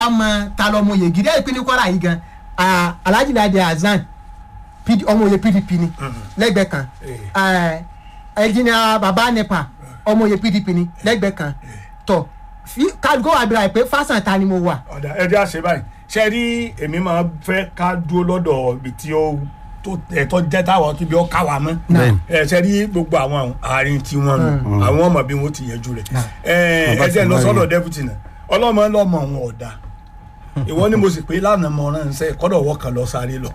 a mọ ta lọ ọmọ oyè gidi ẹ̀ pé ní kwara yìí gan ah, alhaji ladi hasan PD ọmọ oyè pdp ni lẹ́gbẹ̀ẹ́ kan Eh, ẹnjìnìà baba nepa ọmọ oyè pdp ni lẹ́gbẹ̀ẹ́ kan tọ fi- kálukó wà bíra ẹ̀ pé fásán ta ni mo wà. ọ̀dà ẹ jẹ́ àṣẹ báyìí ṣe rí èmi máa fẹ́ ká dúró lọ́dọ̀ ibi tí ó tó ẹ̀tọ́ jẹ́ táwọn tó bí ó ká wa mọ́ Bẹ́ẹ̀ni. ẹ ṣe rí gbogbo àwọn àárín tí wọ́n nù àwọn ọmọ bí wọ́n ti yẹjú rẹ̀ ẹ Bàbá ẹ jẹ́ ti lọ máa sọ́dọ̀ rí. dẹ́pútì náà ọlọ́mọ lọ́mọ òun ọ̀dà ìwọ ni mo sì pé lánàá mọ ránṣẹ́ kọ́dọ̀ wọ́ kan lọ sáré lọ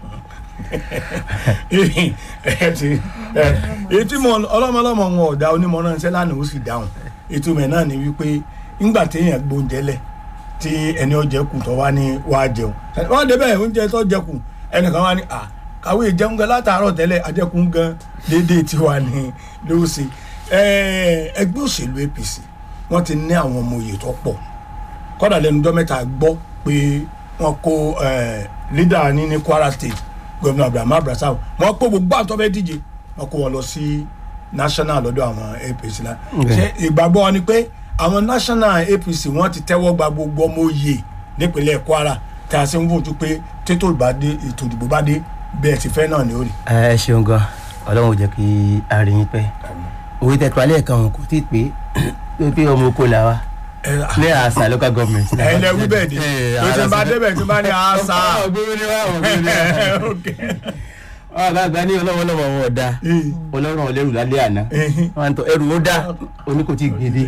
ẹ ti ẹ ètí mo ọlọ́mọ ọlọ́mọ òun ọ̀dà onímọ̀ ránṣẹ́ lánàá ó sì dáhùn ètò mẹ́ náà ni wípé ńgbà téèyàn gbóúnjẹ lẹ̀ tí ẹni ọjẹ kù tó wá ní wá jẹun wọn débẹ̀ oúnjẹ tó jẹ kù ẹnìkan wá ní à kàwé jẹun gan látàárọ̀ tẹ́lẹ̀ ajẹkùn gan déédéé tiwa ní lóòsì ẹgbẹ́ òṣèlú APC wọ́n ti ní àwọn ọmọ òye tó pọ̀ kọ́dà lẹ́nu ọjọ́ mẹ́ta gbọ́ pé wọ́n kó lídà ní ní Kwara State gómìnà Abraham Abrasao wọ́n kó gbogbo àwọn tó fẹ́ díje wọ́n kó wọn lọ sí national lọ́dọ̀ àwọn APC la ṣé ìgbàgbọ́ wọn ni pé àwọn national APC wọ́n ti tẹ́wọ́ gba gbogbo ọmọ òye nípínlẹ̀ Kwara tí a sì ń fojú pé tètò ìbádé ètò ìdìbò bá dé bẹ́ẹ̀ ti fẹ́ náà ni ó rí. ẹ ṣeun gan ọlọ́run ò jẹ́ kí a rí yín pẹ́ òwe tẹ̀tọ́ alẹ́ kan òun kò tí ì pé pé pé ọmọ oko là wa ẹ ní àṣà local government. ẹ lẹ wí bẹ́ẹ̀ di tó ti bá débẹ̀ tí bá ní àṣà. ọgbẹ́rún ni wá ọgbẹ́rún ni wá. wọn bá gba ní ọlọ́wọ́ lọ́wọ́ wọn ọ̀dà ọlọ́run ọ̀lẹ́rù lálẹ́ àná wọn tọ ẹrù ó dá oní kò tí ì gbèdé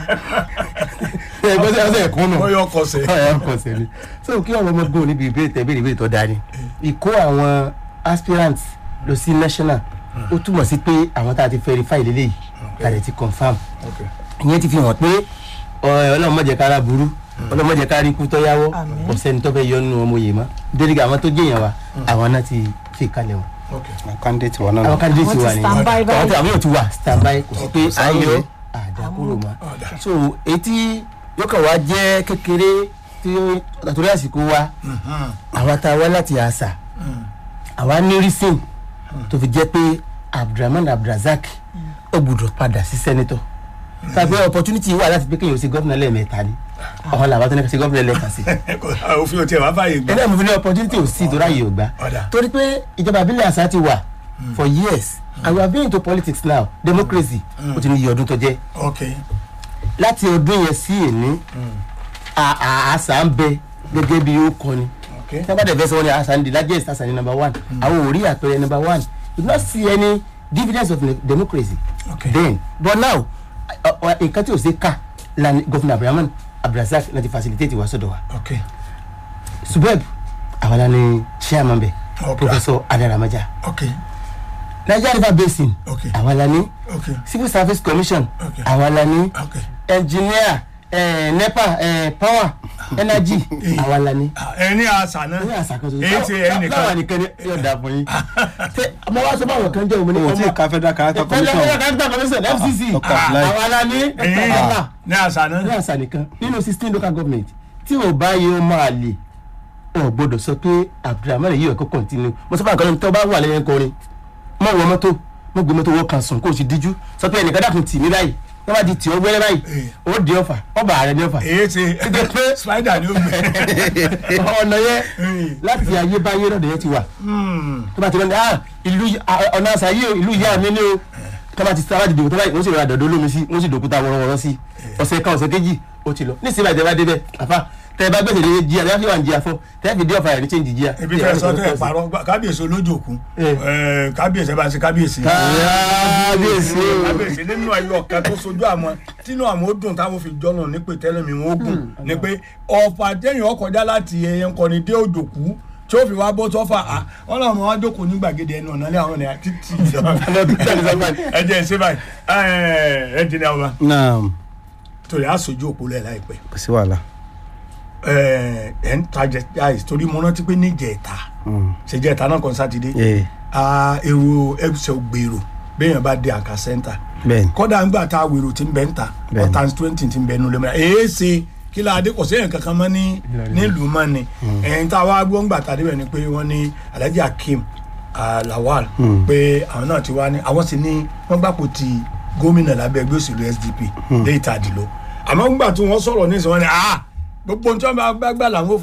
ẹ gbọ́dọ̀ ọ̀sẹ̀ ẹ̀kún nù bóyá ọkọ̀ sẹ̀. ọ̀yà ọkọ̀ sẹ̀ ni so kí ọ̀rọ̀ ọmọ gbóhùn níbi ìbéèrè tẹ̀ béèrè ìbéèrè tó dáa ni ìkó àwọn aspirants lọ sí national ó túmọ̀ sí pé àwọn tá a ti verify lélẹ́yìí tá a lè ti confam ìyẹn ti fi hàn pé ọlọ́run má jẹ́ kára burú ọlọ́run má jẹ́ kára ikú tó yáwọ́ kò sẹ́ni tó fẹ́ yọ nínú ọmọ yìí mọ́ dérí àwọn tó jẹ́yàn wa àwọn náà ti fi kalẹ̀ wọn àwọn candidate wa náà àwọn candidate Wọ́n wa ti ni stand by àwọn tí àwọn yóò ti wà stand by kò sí pé sáré. ayọ̀ àdàkúrò mọ́ so etí yóò kàn wá jẹ́ kékeré tí àtúrò àsìkò wa àwa tá a wá láti àṣà àwa ní rísìn tó fi jẹ́ pé abdulrahman abdulrasaq ó gbọ́dọ̀ padà sí sẹ́nitọ̀ tàbí opportunity wà láti pé kéèyàn ó ṣe gómìnà lẹ́ẹ̀mẹ́ta ni ọ̀hún làwọn tó ní ká ṣe gómìnà lẹ́ẹ̀kan sí òfin ò tiẹ̀ wá fàyè gbà. ẹlẹ́yìn mo fi ní opportunity ò sí ìtura yìí ò gbà Ọ̀dà. torí pé ìjọba àbílẹ̀ àṣà ti wà for years and we are being into politics now democracy ó ti ní iye ọdún tó jẹ́ ok láti ọdún yẹn sí èní à- à- àṣà ń bẹ gẹ́gẹ́ bí ó kọ́ni ok tí wọ́n bá dẹ̀ fẹ́ sọ wọ́n ní àṣà ní the largest àṣà ní number one àwọn ò rí àpẹẹrẹ number one you do not see any dividends of ne- democracy Okay. then but now ọ- ọ- nǹkan tí ò ṣe ká la ni governor abrahaman abdulrasaq láti facilitate wa sọ́dọ̀ wa ok subeb àwọn la ni chairman bẹ Okay. professor adaramaja ok nigeria river basin Okay. àwọn la ni ok civil service commission Okay. àwọn la ni ok engineer eh, nepa eh, power energy àwọn la ni ẹ ní àṣà náà ní àṣàkóso èyí ti ẹ nìkan láwọn nìkan ni yóò dà fún yín tẹ ọmọ wa sọ báwọn kan jẹ òun ní o ti ka federal character commission federal character commission fcc Dr. Abdullahi. àwọn ala ní Ẹ̀yin ní àṣà ní náà àṣà nìkan nínú sixteen local government tí ò bá yẹ ó máa lè ọ̀ gbọ́dọ̀ sọ pé abdulhamid yìí ẹ̀kọ́ continue mo sọ fún àkànní tó bá wà lẹ́yìn kọrin mọ̀ wọ mọ́tò mọ̀ gbé mọ́tò wọ́n kan sùn kó o sì díjú sọ pé ẹnìkan dàkún tì mí báyìí wọ́n bá di tì ọ́ gbẹ́rẹ́ báyìí ó di ọ̀fà ọba ààrẹ ní ọ̀fà èyí ti spider ni ó gbé ọ̀nà yẹn láti ayébáyé lọ́dọ̀ yẹn ti wà tó bá ti lọ́dọ̀ ah ìlú yìí- ah, ọ̀nà àṣà yìí o ìlú ìyá mi ni o tó bá ti sábà dìde tó bá wọ́n sì rọra dọ̀dọ̀ olómi sí wọ́n sì dòkúta wọ́rọ́wọ́rọ́ sí ọ̀sẹ̀ kan ọ̀sẹ̀ kejì ó ti lọ nísìnyí báyìí tẹ́ bá débẹ̀ àfa tẹ́ bá gbèsè lé jíà tẹ́ fi wà ní jíà fọ́ tẹ́ fi dé ọ̀fà rẹ̀ ní change jíà. ibi tẹ sọ tẹ parọ́ gbà- kábíyèsí olójòkú Eh. ẹ, kábíyèsí ẹ bá ṣe kábíyèsí. kábíyèsí o. kábíyèsí nínú ayé ọ̀kan tó sojú àwọn tínú àwọn ó dùn táwọn fi jọ́nà ní pé tẹ́lẹ̀ mi wọ́n gùn ni pé ọ̀fà téèyàn ọkọjá láti ẹyẹ ńkọni dé òjòkú tí ó fi wá bọ́ sọ́fà á wọn làwọn máa wá jókòó ní gbàgede ẹnu ọ̀nà ilé àwọn ọ̀nà títì ẹ jẹ́ ẹ ṣe báyìí ẹ ẹ jìnnà ọba naam torí aṣojú òpó lẹ̀ láìpẹ́ kò sí wàhálà ẹ ẹ ń tajà jáì torí mo rántí pé níjẹ̀ta ṣèjẹ̀ta náà kan sátidé ee a èrò ẹ̀ṣẹ̀ gbèrò béèyàn bá dé àkà sẹ́ńtà bẹ́ẹ̀ni kọ́dà ńgbà tá a wèrò tí ń bẹ́ ń ta Bẹ́ẹ̀ni. ọ̀tàn twenty tí ń bẹ́ nulẹ̀ mọ́ra èé ṣe kí la adé kò séyàn kankan mọ́ ní nílùú mọ́ ni ẹ̀yìn tá a wá gbọ́ ńgbà tá a débẹ̀ ni pé wọ́n ní alhaji akeem ah, lawal pé àwọn náà ti wá ní àwọn sì ní wọ́n gbàpò ti gómìnà lábẹ́ ẹgbẹ́ òṣèlú sdp dé ìtàdìló àmọ́ ńgbà tí wọ́n sọ̀rọ̀ ní ìsìn wọn ni ah gbogbo ohun tí wọ́n bá gbà làwọn ò